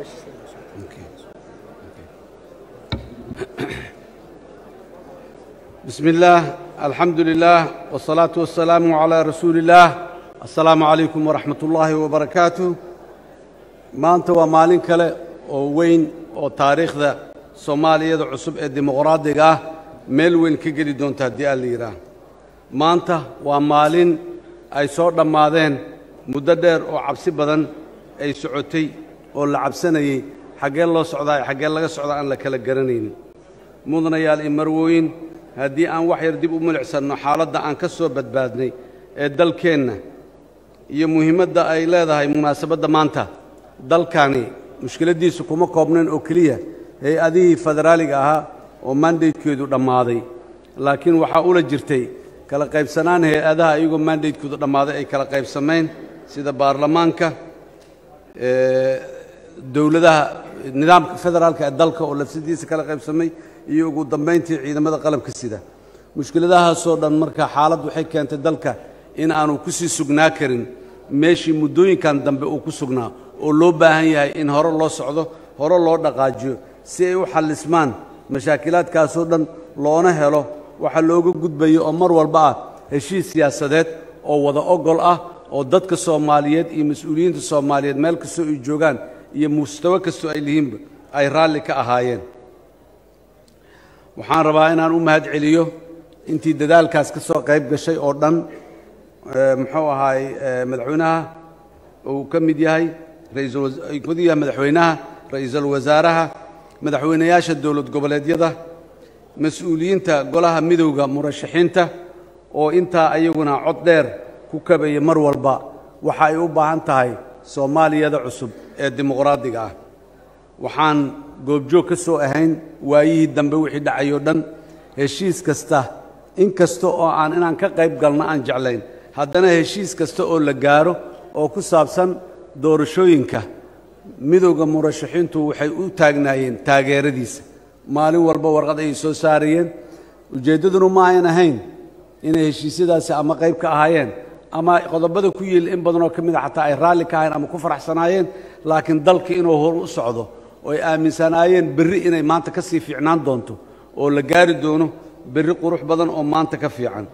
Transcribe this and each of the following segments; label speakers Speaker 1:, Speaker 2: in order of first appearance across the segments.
Speaker 1: بسم الله الحمد لله والصلاة والسلام على رسول الله السلام عليكم ورحمة الله وبركاته maanta waa maalin kale oo weyn oo taariikhda soomaaliyada cusub ee dimuqraadiga ah meel weyn ka geli doonta haddii aan la yidhaah maanta waa maalin ay soo dhammaadeen muddo dheer oo cabsi badan ay socotay oo la cabsanayey xaggee loo socdaa iyo xaggee laga socdaa aan la kala garanaynin mudanayaal iyo marwooyin haddii aan wax yar dib u milicsanno xaaladda aan ka soo badbaadnay ee dalkeenna iyo muhiimadda ay leedahay munaasabadda maanta dalkani mushkiladdiisu kuma koobnayn oo keliya hay-adihii federaaliga ahaa oo mandatekeedu dhammaaday laakiin waxaa ula jirtay kala qaybsanaan hay-adaha iyagoo mandatekoodu dhammaaday ay kala qaybsamayn sida baarlamaanka dowladaha nidaamka federaalka ee dalka oo lafsadiisa kala qaybsamay iyo ugu dambayntii ciidamada qalabka sida mushkiladahaasoo dhan marka xaalad waxay keentay dalka in aanu ku sii sugnaa karin meeshii muddooyinkan dambe uu ku sugnaa oo loo baahan yahay in hore loo socdo hore loo dhaqaajiyo si ay u xallismaan mashaakilaadkaasoo dhan loona helo waxa looga gudbayo oo mar walba ah heshiis siyaasadeed oo wada ogol ah oo dadka soomaaliyeed iyo mas-uuliyiinta soomaaliyeed meel kastoo ay joogaan iyo mustawo kastoo ay lihiinba ay raalli ka ahaayeen waxaan rabaa inaan u mahad celiyo intii dadaalkaas ka soo qayb gashay oo dhan muxuu ahaay madaxweynaha uu ka mid yahay raismid yahay madaxweynaha ra'iisul wasaaraha madaxweynayaasha dowlad goboleedyada mas-uuliyiinta golaha midowda murashaxiinta oo intaa ayaguna cod dheer ku kabaya mar walba waxa ay u baahan tahay soomaaliyada cusub ee dimuqraadiga ah waxaan goobjoog ka soo ahayn waayihii dambe wixii dhacayoo dhan heshiis kasta in kasta oo aan inaan ka qayb galno aan jeclayn haddana heshiis kasta oo la gaaro oo ku saabsan doorashooyinka midowda murashaxiintu waxay u taagnaayeen taageeradiisa maalin walba warqad ayay soo saarayeen ujeeddaduna ma ayan ahayn inay heshiisyadaasi ama qayb ka ahaayeen ama qodobada ku yiil in badanoo ka mid a xataa ay raalli ka ahayn ama ku faraxsanaayeen laakiin dalka inuu hor u socdo oo ay aaminsanaayeen berri inay maanta ka sii fiicnaan doonto oo la gaari doono berri qurux badan oo maanta ka fiican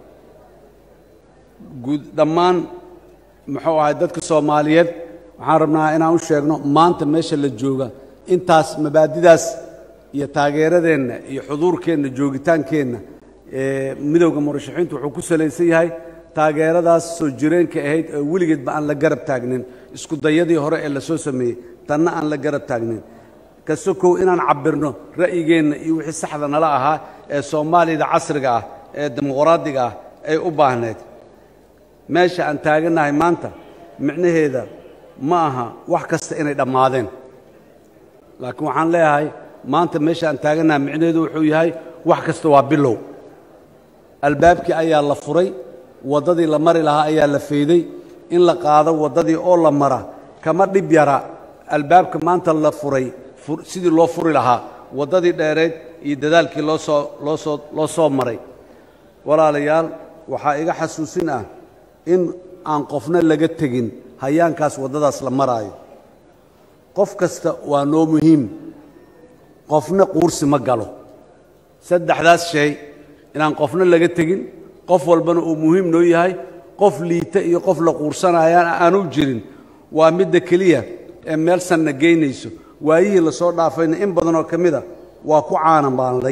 Speaker 1: guud dhammaan muxuu ahay dadka soomaaliyeed waxaan rabnaa inaan u sheegno maanta meesha la jooga intaas mabaadidaas iyo taageeradeenna iyo xuduurkeenna joogitaankeenna ee midowda murashaxiintu wuxuu ku salaysan yahay taageeradaas soo jireenka ahayd ee weligeedba aan la garab taagnin isku dayadii hore ee la soo sameeyey tanna aan la garab taagnin kasokow inaan cabbirno ra'yigeenna iyo wixii saxda nala ahaa ee soomaaliyada casriga ah ee dimuqraadiga ah ay u baahneed meesha aan taagannahay maanta micnaheeda ma aha wax kasta inay dhammaadeen laakiin waxaan leeyahay maanta meesha aan taagannahay micnaheedu wuxuu yahay wax kasta waa bilow albaabkii ayaa la furay waddadii la mari lahaa ayaa la fayday in la qaado waddadii oo la mara kama dhib yara albaabka maanta la furay sidii loo furi lahaa waddadii dheereed iyo dadaalkii loo soo loo soo loo soo maray walaalayaal waxaa iga xasuusin ah in aan qofna laga tegin hayaankaas waddadaas la maraayo qof kasta waa noo muhiim qofna quursi ma galo saddexdaas shay inaan qofna laga tegin qof walbana uu muhiim noo yahay qof liita iyo qof la quursanayaan aanu jirin waa midda keliya ee meel sanna geynayso waayihii la soo dhaafayna in badanoo ka mida waa ku caanamaanlay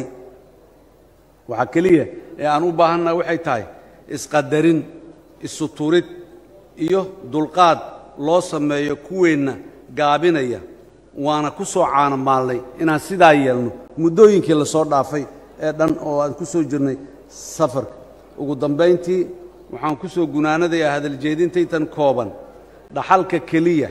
Speaker 1: waxaa keliya ee aan u baahannaha waxay tahay isqadarin isuturid iyo dulqaad loo sameeyo kuweenna gaabinaya waana ku soo caanamaalnay inaan sidaa yeelno muddooyinkii la soo dhaafay ee dhan oo aan ku soo jirnay safarka ugu dambayntii waxaan ku soo gunaanadayaa hadaljeedintaytan kooban dhaxalka keliya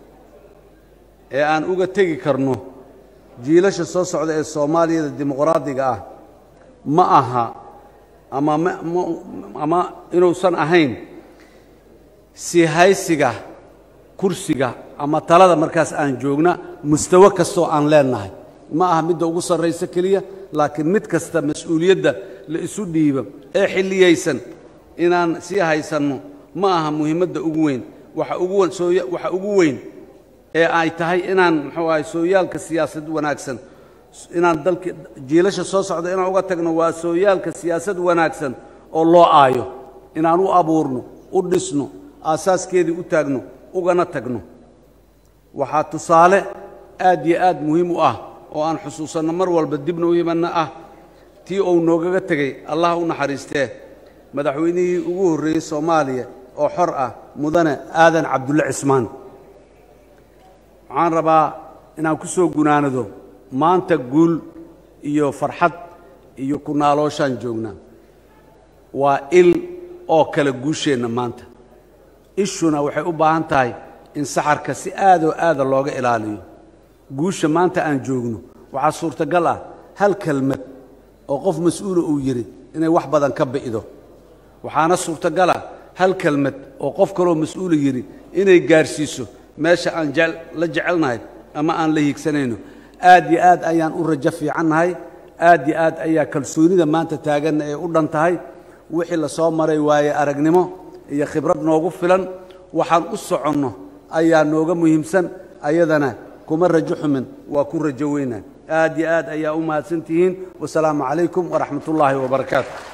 Speaker 1: ee aan uga tegi karno jiilasha soo socda ee soomaaliyada dimuqraadiga ah ma aha ama ama inuusan ahayn sii haysiga kursiga ama talada markaas aan joogna mustawo kastoo aan leennahay ma aha midda ugu sarraysa keliya laakiin mid kasta mas-uuliyadda la isu dhiibo ee xilliyaysan inaan sii haysanno ma aha muhiimadda ugu weyn waxa ugu waxa ugu weyn ee ay tahay inaan muxuu ahay sooyaalka siyaasad wanaagsan inaan dalka jiilasha soo socda inaan uga tagno waa sooyaalka siyaasad wanaagsan oo loo aayo inaan u abuurno u dhisno aasaaskeedii u taagno ugana tagno waxaa tusaale aad iyo aad muhiim u ah oo aan xusuusanno mar walba dibna u imanna ah tii uu noogaga tegey allah u naxariistee madaxweynihii ugu horreeyey soomaaliya oo xor ah mudane aadan cabdulle cismaan waxaan rabaa inaan ku soo gunaanado maanta guul iyo farxad iyo ku naalooshaan joognaa waa il oo kale guusheenna maanta ishuna waxay u baahan tahay in saxarka si aadoo aada looga ilaaliyo guusha maanta aan joogno waxaa suurtagal ah hal kelmad oo qof mas-uula uu yidhi inay wax badan ka bi'do waxaana suurtagal ah hal kelmad oo qof kaloo mas-uula yidhi inay gaarhsiiso meesha aan la jecelnahay ama aan la hiigsanayno aad yo aad ayaan u rajo fiicannahay aad yo aad ayaa kalsoonida maanta taaganna ee u dhan tahay wixii la soo maray waaye aragnimo iyo khibrad noogu filan waxaan u soconno ayaa nooga muhiimsan ayadana kuma rajo xumin waa ku rajo weynaa aad yo aad ayaa u mahadsan tihiin wasalaamu calaykum waraxmat ullaahi wabarakaatu